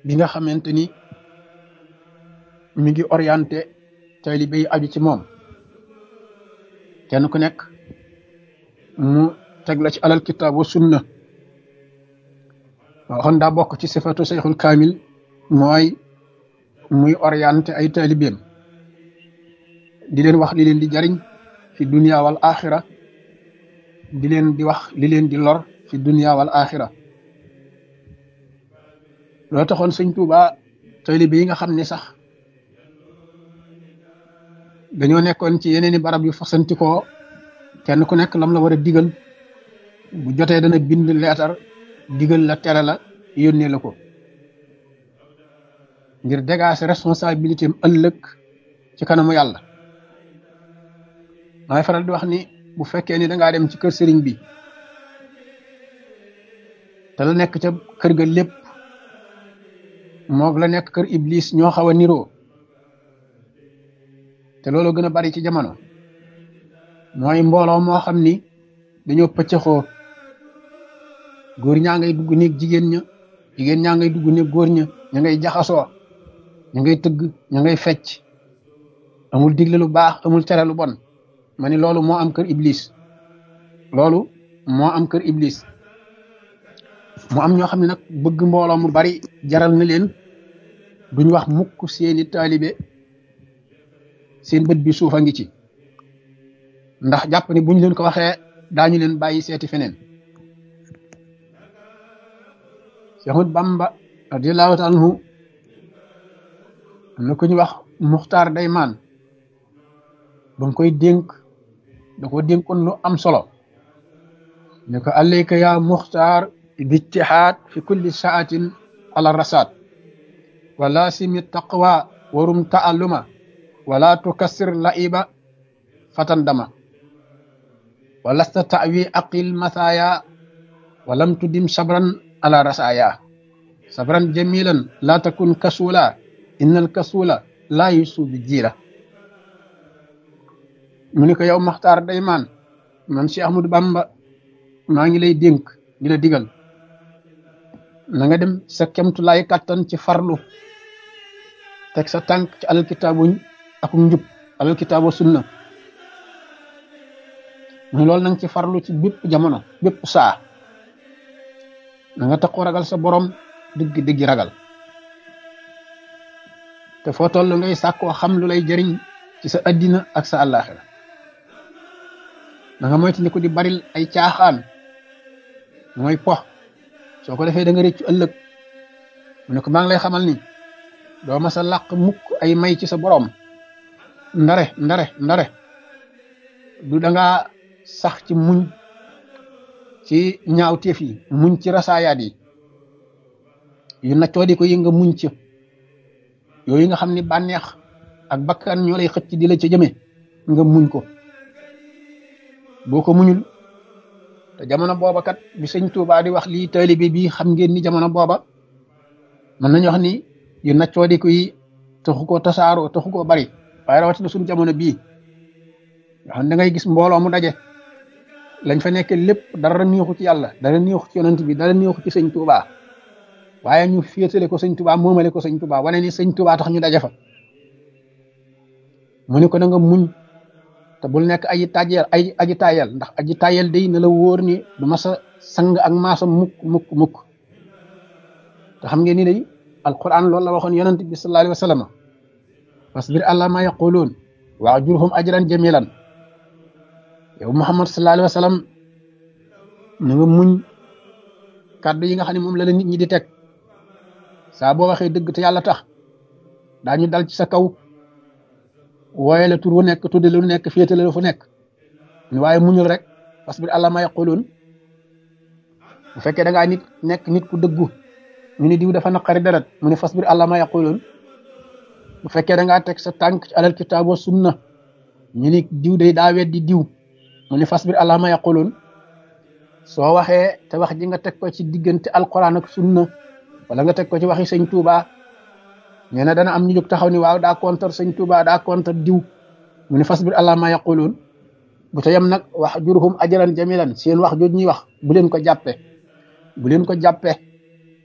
bi nga xamante ni mi ngi orienté taalibe yi aju ci moom kenn ku nekk mu teg la ci alal kitaab wa sunna waxoon daa bokk ci sifatu seyxul kaamil mooy muy orienté ay taalibeem di leen wax li leen di jariñ fi dunia wal axira di leen di wax li leen di lor fi dunia wal axira loo taxoon sëñ Tuuba taalibe yi nga xam ne sax dañoo nekkoon ci yeneeni barab yu fasantikoo kenn ku nekk lam la war a digal bu jotee dana bind leetar digal la tere la yónnee la ko ngir dégager responsabilité am ëllëg ci kanamu yàlla maay faral di wax ni bu fekkee ni dangaa dem ci kër sëriñ bi te la nekk ca kër ga lépp moog la nekk kër iblis ñoo xaw a niroo te loolu gën a bari ci jamono mooy mbooloo moo xam ni dañoo pëccëxoo góor ñaa ngay dugg néeg jigéen ña jigéen ñaa ngay dugg néeg góor ña ña ngay jaxasoo ña ngay tëgg ña ngay fecc amul digle lu baax amul tere lu bon ma ni loolu moo am kër iblis loolu moo am kër iblis mu am ñoo xam ne nag bëgg mbooloo mu bari jaral na leen duñ wax mukk seeni taalibe seen bët bi suufa ngi ci ndax jàpp ni buñ leen ko waxee daañu leen bàyyi seeti feneen Seexul Bamba radiyallahu taala anhu am na ku ñu wax Muxtaar Daymaan ba mu koy dénk da ko dénkoon lu am solo ne ko alayka ya Muxtaar bijtihaad fi kulli saatin ala rasaat wa laasimi taqwa warum taalluma wala tukassir laiba fatan dama wa lasta tawi aqil mathaya walam tudim sabran ala rasaya sabran jamilan la takun kasula inna al kasula la yusu bi jiira mu ni ko yow maxtaar daymaan man si ahmadou bamba maa ngi lay dénk di la digal na nga dem sa kemtulaay kàttan ci farlu teg sa tànk ci alal kitaabuñ akum njub alal kitaabu sunna mu loolu nanga ci farlu ci bépp jamono bépp saa na nga taxu ragal sa borom dëgg dëgg ragal te foo toll ngay sàkkoo xam lu lay jëriñ ci sa addina ak sa àllaaxira na nga moytu ko di baril ay caaxaan mooy pox soo ko defee da nga réccu ëllëg mu ne ko maa ngi lay xamal ni doo ma sa làq mukk ay may ci sa borom ndare ndare ndare du da nga sax ci muñ ci ñaawteef yi muñ ci rasaayaat yi yu naccoo di ko yi nga muñ ci yooyu nga xam ni bànneex ak bakkan ñoo lay xëcc di la ca jëme nga muñ ko boo ko muñul te jamono booba kat bi sëñ Tuubaa di wax lii taalibe bi xam ngeen ni jamono booba mën nañu wax ni yu naccoo di ko yi taxu koo tasaaroo taxu koo bari waaye rawatina suñu jamono bii nga xam da ngay gis mbooloo mu daje lañ fa nekk lépp dara neexu ci yàlla dara neexu ci yonent bi dara neexu ci sëñ Tuubaa waaye ñu féetale ko sëñ Tuubaa moomale ko sëñ Tuubaa wane ni sëñ Tuubaa tax ñu daje fa mu ne ko da nga muñ te bul nekk aji tàjjeel ay aji tayel ndax aji tayel day na la wóor ni du ma sa sang ak maasam mukk mukk mukk te xam ngeen ni day alquran loolu la waxoon yonent bi sallallahu alayhi wa sallam fasbir ala ma yaquluun wa ajurhum ajran jamilan yow muhammad sallallahu alayhi wa sallam na nga muñ kàddu yi nga xam ne moom la la nit ñi di teg saa boo waxee dëgg te yàlla tax daañu dal ci sa kaw wooye la tur wu nekk tudde lu nekk féetale la fu nekk waaye muñul rek fasbir ala ma yaquluun bu fekkee da ngaa nit nekk nit ku dëggu ñu ni diw dafa naqari deret mu ne fasbir ala ma yaquluun bu fekkee da ngaa teg sa tànk ci alal kitaab wa sunna ñu ni diw day daa weddi diw mu ne fasbir ala ma yaquluun soo waxee te wax ji nga teg ko ci diggante alquran ak sunna wala nga teg ko ci waxi sëñ Tuubaa nee na dana am ñu jóg taxaw ni waaw daa kontar sëñ Tuubaa daa kontar diw mu ne fasbir ala ma yaquluun bu ta yem nag wax jurhum ajran jamilan seen wax jooju ñuy wax bu leen ko jàppe bu leen ko jàppe